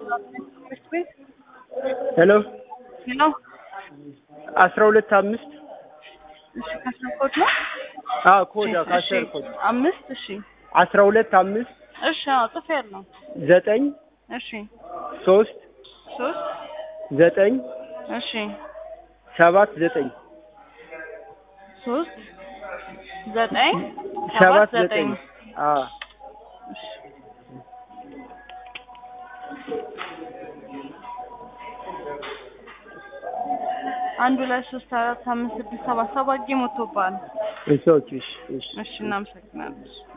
ትምህርት ቤት ሄሎ ሄሎ። አስራ ሁለት አምስት እሺ ከስር ኮድ ነው። አዎ ኮድ እሺ፣ ከአስር ኮድ አምስት እሺ አስራ ሁለት አምስት እሺ አዎ ጽፌያለሁ። ዘጠኝ እሺ ሶስት ሶስት ዘጠኝ እሺ ሰባት ዘጠኝ ሶስት ዘጠኝ ሰባት ዘጠኝ አዎ አንድ ሁለት ሶስት አራት አምስት ስድስት ሰባት ሰባት ጌም ወጥቶብሃል። እሺ ኦኬ እሺ እሺ እሺ እናመሰግናለን።